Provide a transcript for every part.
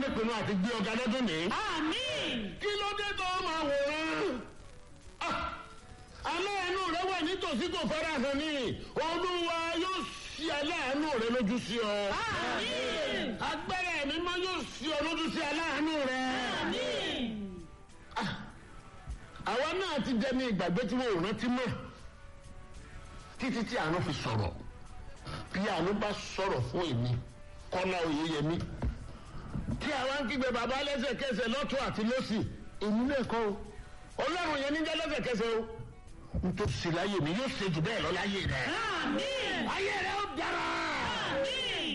ìpinnu àti gbé ọ̀gá lọ́dún ní. àmín kí ló dé tó máa wòran. Ah, aláàánú rẹ wà nítòsí kò fara hàn ní olúwa yóò ṣí aláàánú rẹ lójú sí ọ. àmín agbára ẹ̀mí mọ́ yóò ṣí ọ lójú sí aláàánú rẹ. àmín àwa náà ti dẹni ìgbàgbé tí wọn ò rántí mọ́ títí tí àánú fi sọ̀rọ̀ bí àánú bá sọ̀rọ̀ fún èmi kọ́lá oyeyèmí tí àwa ń kígbe bàbá lẹ́sẹ̀kẹsẹ̀ lọ́tún àti lọ́sì èmi náà kọ́ o ọlọ́run yẹn níjẹ́ lẹ́sẹ̀kẹsẹ̀ o nítorí sí láyé mi yóò ṣe jù bẹ́ẹ̀ lọ láyé rẹ àmín ayé rẹ ó dára àmín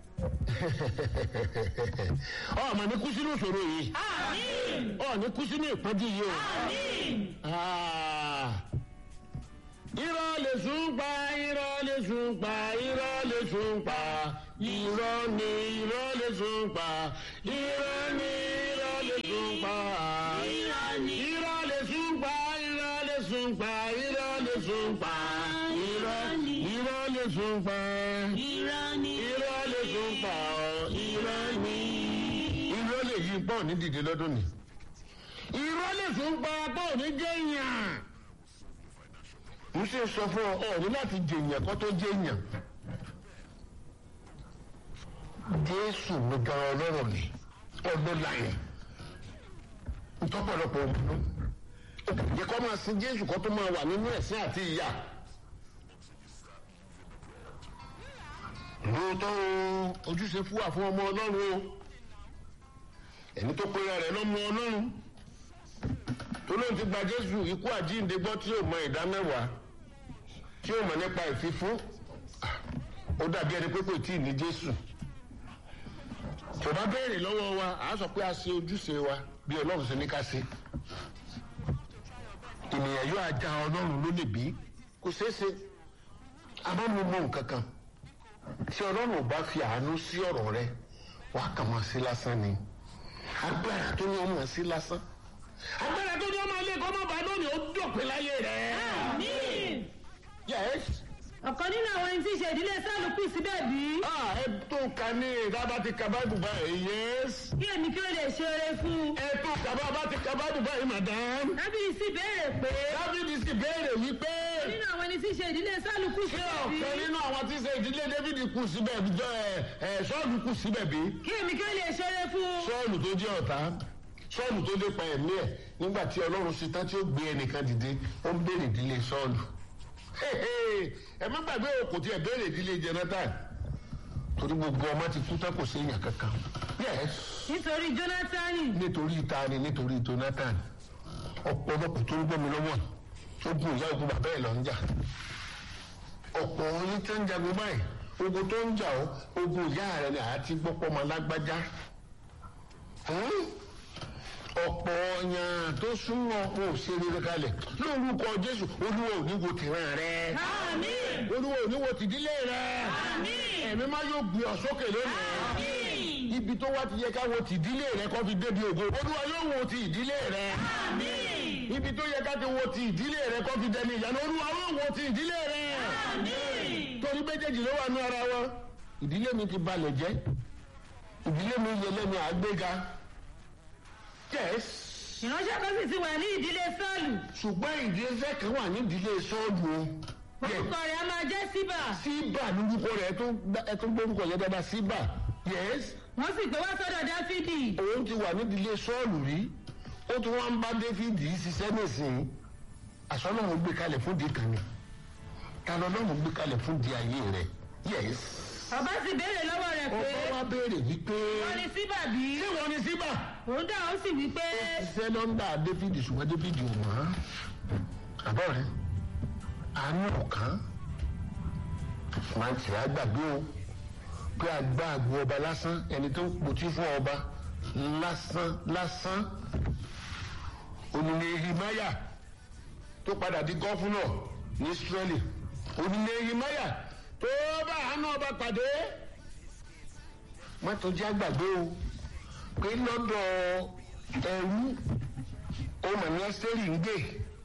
ọmọ ní kú sínú ìṣòro yìí àmín ọ ní kú sínú ìpọ́njú yìí o. àmín Ah. irọ́ lè sùn pa irọ́ lè sùn pa irọ́ lè sùn pa irọ́ ni irọ́ lè sùn pa irọ́ ni irọ́ lè sùn pa Irọ́ ni. irọ́ lè sùn pa irọ́ lè sùn pa irọ́ lè sùn pa irọ́ ni. irọ́ lè sùn pa irọ́ ni irọ́ lè sùn pa ọ́ irọ́ ni irọ́ lè yí pọ̀ ní dìde lọ́dún ni irọ́ lè sùn pa pọ̀ ní jẹ́yàn mo ṣe sọ fún ọ ọ ní láti jèèyàn kó tó jèèyàn jésù ló gan ọlọ́rọ̀ ni ọdún láyé ntọ́pọ̀lọpọ̀ ọdún yẹ kó máa sin jésù kó tó máa wà nínú ẹ̀sìn àti ìyà lóòótọ́ o ojúṣe fún wa fún ọmọ ọlọ́run o ẹni tó pera rẹ̀ lọ́mọ ọlọ́run tó lóun ti gba jésù ikú àjíǹde gbọ́ tí yóò mọ ìdá mẹ́wàá tí yóò mọ̀ nípa ìfífún ó dàbí ẹni pé kò tí ì ní jésù tó bá béèrè lọ́wọ́ wa à á sọ pé a ṣe ojúṣe wa bí ọlọ́run ṣe ní ká ṣe ènìyàn yóò ajá ọlọ́run ló lè bí kò ṣeé ṣe abámu mọ nǹkan kan tí ọlọ́run ò bá fi àánú sí ọ̀rọ̀ rẹ wàá kàn máa sí lásán ni agbára tó ní ọmọ sí lásán agbára tó ní ọmọ ilé kọ́ mọ́ bá lónìí ó dọ̀pẹ́ láyé rẹ̀. àmín yes. ọ̀kan nínú àwọn ẹni tí í ṣe ìdílé sálù kù síbẹ̀ bí ah ẹ tó ka ní ìdábà ti ka báyìí báyìí yes. kí èmi kí ó lè ṣe oore fún un ẹ tó kaba bá ti ka báyìí báyìí madam. dábìlì sì béèrè pé dábìdì sì béèrè wípé nínú àwọn ẹni tí í ṣe ìdílé sálù kù ṣé síbẹ̀ bí ọ̀kan nínú àwọn tí ń ṣe ìdílé dávidi kù síbẹ̀ jọ ẹ ẹ sọ́ọ̀lù kù síbẹ̀ bí. kí èmi kí ó lè ṣe oore fún un sọ́ọ̀lù tó jẹ́ ọ̀tá sọ́ọ̀lù tó lépa ẹ̀mí ẹ̀ nígbà tí ọlọ́run ṣe tán tí ó gbé ẹnìkan dìde ó ń béèrè ìdílé sọ́ọ̀lù. ẹ má gbàgbé o kò tiẹ̀ béèrè ìdílé jonathan torí gbogbo ọmọ ti kú tán kò sí èèyàn kankan. yes nítorí jónátánì nítorí ìtaani nítorí jonathan ọ̀pọ̀lọpọ̀ tó ń gbọ́ mi lọ́wọ́ ogun ìyá ogun bàbá ẹ̀ lọ ń jà ọ̀pọ̀ yín tó ń jagun báyìí ogun tó ń jà ọ́ ogun ìyá rẹ̀ ni àti gbọ́pọ̀ ọmọ lágbájá Hmm? ọ̀pọ̀ ọ̀yàn tó súnmọ́ kò ṣe rere kalẹ̀ lórúkọ jésù olúwa ò ní wo tìran rẹ àmín olúwa ò ní wo tìdílé rẹ àmín ẹ̀mí má yóò gbé ọ sókè lónìí àmín ibi tó wá ti yẹ ká wo tìdílé rẹ kó fi débi ògo olúwa yóò wo ti ìdílé rẹ àmín ibi tó yẹ ká ti wo ti ìdílé rẹ kó fi dẹni ìyanu olúwa yóò wo ti ìdílé rẹ àmín torí méjèèjì ló wà ní ara wọn ìdílé mi ti balẹ̀ jẹ́ ìdílé mi yẹ lẹ́nu àgbéga yes ìránṣẹ́ kan sì ti wà ní ìdílé sálù ṣùgbọ́n ìdílé kan wà ní ìdílé sọ́ọ̀lù o Yes. orúkọ rẹ̀ a máa jẹ́ síbà síbà lórúkọ rẹ ẹ tó gbórúkọ yẹn dáadáa síbà yes wọ́n sì gbé wá sọ́dọ̀ dáfídì òun ti wà nídìílé sọ́ọ̀lù rí ó tún wá ń bá dáfídì ṣiṣẹ́ nísìnyí àsọlọ́mù gbé kalẹ̀ fún di kan ni talọ́lọ́mù gbé kalẹ̀ fún di ayé rẹ̀ yes. ọba sì béèrè lọ́wọ́ rẹ̀ pé ọkọ wa béèrè wípé wọ́n ní síbà bí ṣé wọ́n ní síbà. òun dà ó sì wí pé ṣiṣẹ́ lọ́ńdà dáfídì ṣùgbọ́n dáfídì ò mọ̀ ọ́n àbọ̀ rẹ̀ àánú ọ̀kan máa ń tì á gbàgbé o pé àgbà àgbo ọba lásán ẹni tó ń potí fún ọba lásán lásán onílé himaya tó padà di gọ́fúnà ní israeli onílé himaya tó bá àánú ọba pàdé má tó jẹ́ àgbàgbé o pé lọ́dọ̀ ẹrú ọmọ ní ẹ́sítẹ́rì ń gbé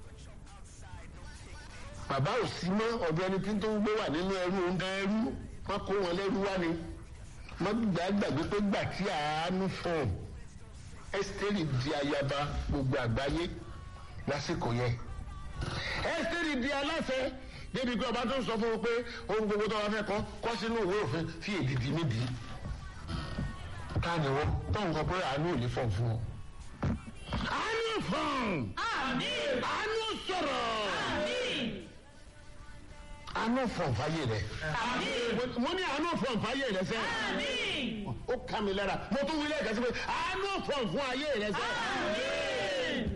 bàbá ò sí mọ́ ọ̀dọ̀ ẹni tí tó ń gbé wà nínú ẹrú ọ̀gá ẹrú wọn kó wọn lẹ́rú wá ni má gbàgbé pé gbà tí àánú fún ẹ́sítẹ́rì di ayaba gbogbo àgbáyé lásìkò yẹn ẹ́sítẹ́rì di aláṣẹ débi pé ọba tó ń sọ fún un pé ohun gbogbo tó wà fẹ́ kọ́ kọ́ sínú ìwé òfin fi èdìdì nídìí ká ní wọn tó ń kọ pé àánú ò ní fọ̀ fún ọ. àánú fọ̀n Àmín. àánú sọ̀rọ̀ Àmín. àánú fọ̀n fàyè rẹ̀ Àmín. mo ní àánú fọ̀n fàyè rẹ̀ sẹ́ Àmín. ó ká mi lára mo tún wí lẹ́ẹ̀kan sí pé àánú fọ̀n fún ayé rẹ̀ sẹ́. Àmín.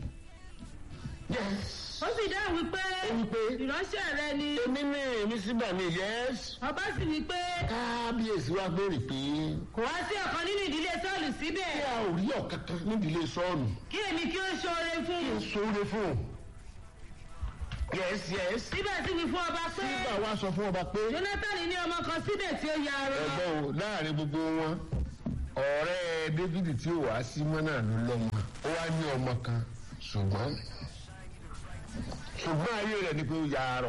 yes Ó sì dáhùn wípé ó wí pé ìránṣẹ́ rẹ ni. èmi ní èmi síbà ní yes Ọba sì wí pé kábíyèsí wa béèrè pé kò wá sí ọ̀kan nínú ìdílé Sọ́ọ̀lù kí síbẹ̀. a ò rí ọ̀kankan nídìílé sọ́ọ̀nù Kí èmi kí ó ṣoore fún kí n un. sóore fún un yes yes Síbẹ̀ sì wí fún ọba pé sígbà wa sọ fún ọba pé Jónátánì ní ọmọ kan síbẹ̀ tí ó ya arọ. ẹgbẹ́ o láàrin gbogbo wọn ọ̀rẹ́ David tí ó wàá sí mọ́ náà ló lọ́mọ ó wá ní ọmọ kan ṣùgbọ́n ṣùgbọ́n ayé rẹ̀ ni pé ó ya arọ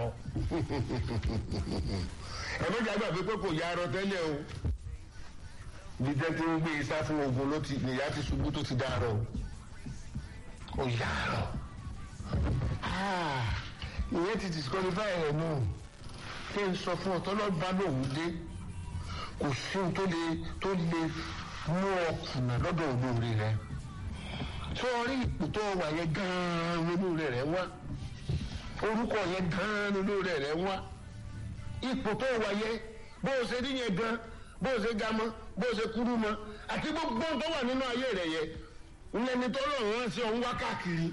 ẹ̀mẹ́jà gbàgbé pé kò ya arọ tẹ́lẹ̀ o bí tẹ́tí ń gbé isá fún ogun ló ti nìyá ti ṣubú tó ti dá arọ o ó ya arọ Ah, ìyẹn ti disqualify rẹ̀ náà kí n sọ fún ọ tọ́lọ́ bá lòun dé kò sí ohun tó lè tó lè mú ọ kùnà lọ́dọ̀ olóore rẹ sọrí ipò tó wà yẹn gan-an olóore rẹ wá orúkọ yẹn gan-an olóore rẹ wá ipò tó wà yẹn bó o ṣe rí yẹn gan bó o ṣe ga mọ́ bó o ṣe kúrú mọ́ àti gbogbo ohun tó wà nínú ayé rẹ yẹn ńlẹni tó lọ́rùn rán sí ọ̀hún wá káàkiri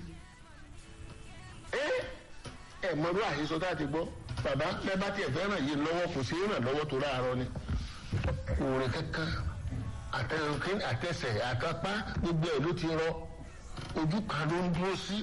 ẹ ẹ mọ̀rú àhesọ tá a ti gbọ́ bàbá bẹ́ẹ̀ bá tiẹ̀ fẹ́ràn yìí lọ́wọ́ kò sí ràn lọ́wọ́ tó láàárọ̀ ni òòrè kankan àtẹnukín àtẹsẹ̀ àtàpá gbogbo ẹ̀ ló ti rọ ojú kan ló ń dúró sí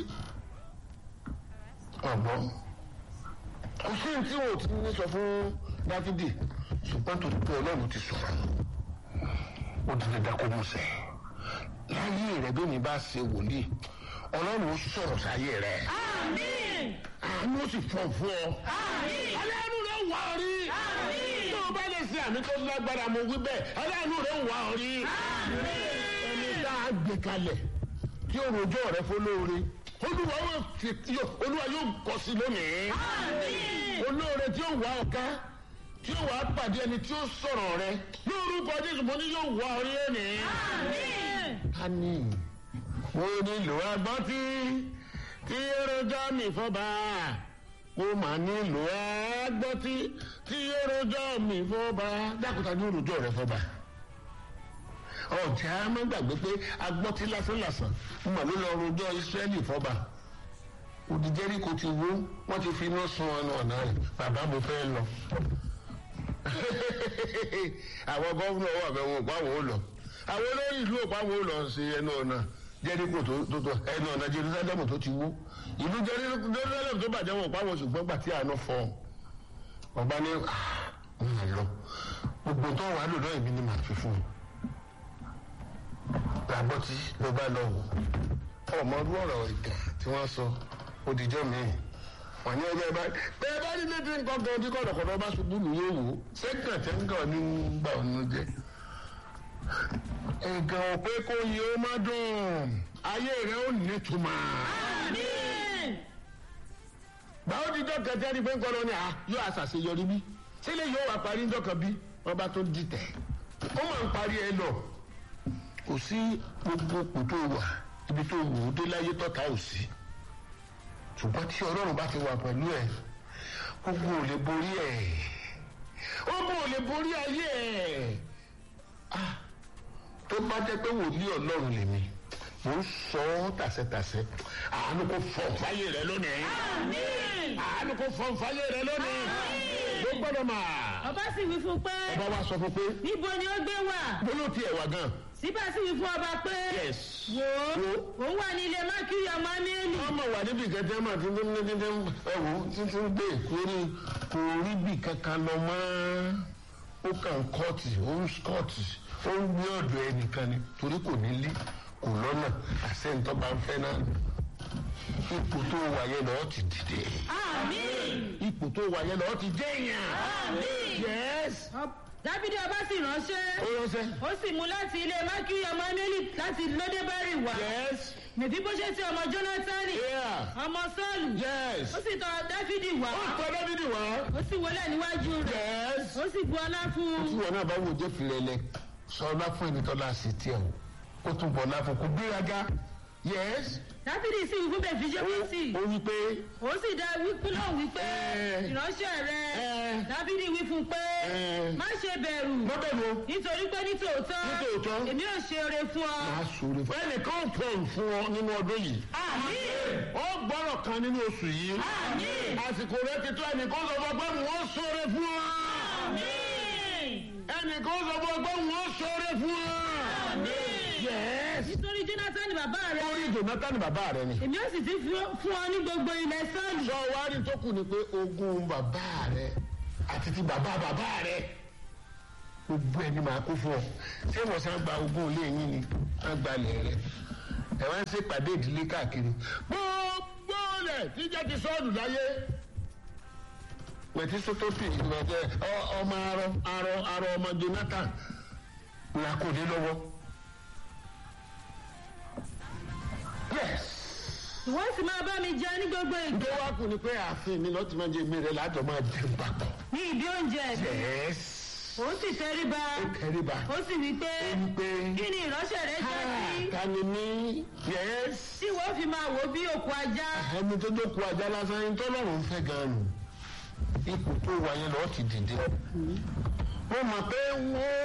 ọ̀gbọ́n kò sí ní tí wọn ò ti ní sọ fún dáfídì ṣùgbọ́n tó tó ọlọ́run ti sọ̀rọ̀ ó ti lè dákó musẹ̀ láyé rẹ̀ bí mi bá ṣe wòlíì ọlọ́run ó sọ̀rọ̀ sáyé rẹ̀ Àmín. àánú ó sì fọ̀ fún ọ Àmín. aláàánú rẹ̀ wà ọ rí Àmín. tó o bá lè ṣe àmì tó lágbára mo wí bẹ́ẹ̀ aláàánú rẹ̀ wà ọ rí ẹni tá a gbé kalẹ̀ tí o rojọ́ rẹ̀ fọlọ́ọ̀rẹ́ olúwa yóò fi olúwa yóò kọ sí lónìí Àmín. olóore tí ó wà ọ̀ká tí ó wà á pàdé ẹni tí ó sọ̀rọ̀ rẹ̀ lórúkọ jésù mo ní yóò wà ọ rí lónìí. Àmín. a ní mo nílò agbọ́n tí tí èròjà mi fọ́ba mo mà nílò agbọ́n tí tí èròjà mi fọ́ba dákúta ní òròjọ́ rẹ fọ́ba ọjà má gbàgbé pé agbọ́n tí lásánlàsàn mo ló lọ rojọ́ Ísírẹ́lì fọ́ba odi Jẹ́ríkò ti wó wọ́n ti fi iná sun ọ̀nà ọ̀nà rẹ̀ bàbá mo fẹ́ lọ àwọn gọ́fúnà wà bẹ́ẹ̀ wọn ò pa àwọn ò lọ àwọn olórí ìlú ò pa àwọn ò lọ sí ẹnu ọ̀nà jẹ́ríkò tó tó tó ẹnu ọ̀nà jerusalem tó ti wó ìlú jerusalem tó bàjẹ́ wọn ò pa àwọn ṣùgbọ́n gbà tí àánú fọ́ ọba ní ọ̀nà lọ gbogbo tó wà lò náà èmi ni màá fi fún un làbọ̀ tí ló bá lọ wò ọmọ ọdún ọ̀rọ̀ ìkà tí wọ́n sọ òdìjọ́ mi-ín wọ́n ní ọjọ́ ìbá bẹ́ẹ̀ bá ní létí nǹkan kan tí kọ̀dọ̀kọ̀dọ̀ bá ṣubú nù yóò wò ó sẹ́kàn tẹ́ ń gàn ní gbà ọ́nú jẹ́. ẹ̀gàn ò pé kó yẹ ó má dùn ayé rẹ̀ ó nítumọ̀. Àmín. báwo ti jọ́ kẹtẹ́ ni pé ń kọ́ lọ ní à yóò àṣàṣeyọrí bí sílẹ̀ yóò wá parí ńjọ́ kan bí wọ́n bá tó dìtẹ̀ ó máa ń parí ẹ lọ kò sí gbogbo kò tó wà ibi tó wù ú dé láyé tọ́ta ò sí ṣùgbọ́n tí ọlọ́run bá ti wà pẹ̀lú ẹ̀ gbogbo ò lè borí ẹ̀ gbogbo ò lè borí ayé ẹ̀ Ah, tó bá jẹ́ pé wòlíì ọlọ́run lèmi mò ń sọ ọ́ tàṣẹtàṣẹ àánú kò fọ̀ fáyé rẹ lónìí Àmín. àánú kò fọ̀ fáyé rẹ lónìí ló gbọ́dọ̀ mà Ọba sì wí fún pé ọba wa sọ fún pé níbo ni ó gbé wà? bólú tiẹ̀ wà gan Síbẹ̀ sì wí fún ọba pé yes wò Wò. ó òun wà ní ilé Mákìrì ọmọ Amíélì. ọmọ wà níbi kẹtẹ mà títí ní títí ẹwò títí ń gbé ìkórè kò rí bì kankan lọ mọ́ ó kàn kọ́ọ̀tì ó ń skọ́ọ̀tì ó ń gbé ọ̀dọ̀ ẹnìkan ni torí kò ní lé kò lọ́nà àṣẹ́ntọ́ bá ń fẹ́ náà ipò tó wà yẹn lọ́ọ́ ti dìde Àmín. ipò tó wà yẹn lọ́ọ́ ti jẹ́ èèyàn Àmín. yes dábìdì ọba sì ránṣẹ́ ó ránṣẹ́. ó sì mú láti ilé mákìrì ọmọ emily láti lódébárì wá yes. mèfíbóṣẹ́tì ọmọ jónátánì yeah. ọmọ sọ́ọ̀lù yes. ó sì tọ̀ dáfídì wá ó tọ́ dábìdì wá. ó sì wọlé níwájú rẹ̀ yes. ó sì bu ọlá fún tí un wọn náà bá wò jẹ́ filẹ̀lẹ̀ sọlá fún ẹni tọ́lá sí tiẹ̀ o ó tún bọ̀ láfọ̀ kó gbéraga yes. dáfídì sì wí fún mèfíbóṣẹ́tì ó wí pé ó sì dá wípé náà wípé Eh. ìránṣẹ́ rẹ̀ Eh. dáfídì wí fún un pé Eh. má ṣe bẹ̀rù lọ́bẹ̀ mo nítorí pé nítòótọ́ Nítòótọ́. èmi ò ṣe oore fún ọ. máa sọ̀rọ̀ fún ẹnìkan ò pọ̀ fún ọ nínú ọdún yìí. àmín ó gbọ́rọ̀ kan nínú oṣù yìí. àmín àsìkò rẹ ti tó ẹnìkan sọ fún ọ pé wọ́n sọ̀rọ̀ fún ọ. àmín ẹnìkan sọ fún ọ pé wọ́n sọ̀rọ̀ fún ọ. àmín. yes. nítorí jonathan bàbá rẹ orí jonathan bàbá rẹ ni. èmi ò sì ti fún fún ọ ní gbogbo ilẹ̀ sọ́ọ̀lù. sọ wá rí tó kù ni pé ogún bàbá rẹ àti ti bàbá bàbá rẹ gbogbo ẹni máa kó fún ọ ṣé wọn sá gba ogún ilé yín ni wọn gba ilẹ̀ rẹ ẹ wá ń ṣe pàdé ìdílé káàkiri gbogbo rẹ jíjẹ ti sọọdù láyé pẹ̀tí sótópì ìrọ̀jẹ ọmọ arọ arọ arọ ọmọ jonathan la kò dé lọ́wọ́ yes ìwọ sì máa bá mi jẹ ní gbogbo ìgbà tó wá kù ni pé ààfin mi lọ́ọ́ ti máa jẹ mi rẹ̀ lájọ máa jẹ papọ̀. ní ibi oúnjẹ mi yes. ó sì tẹríba ó kẹríba. ó sì wí pé ó ń pé. kí ni ìránṣẹ́ rẹ jẹ́ sí ta ni mí. yes. tí wọ́n fi máa wò bí òkú ajá. ẹni tó jókòó ajá lásán ẹni tó lọ́rùn ń fẹ́ gan-an nù. ipò tó wà yẹn lọ́ọ́ ti dìde. mo mọ̀ pé wọ́n.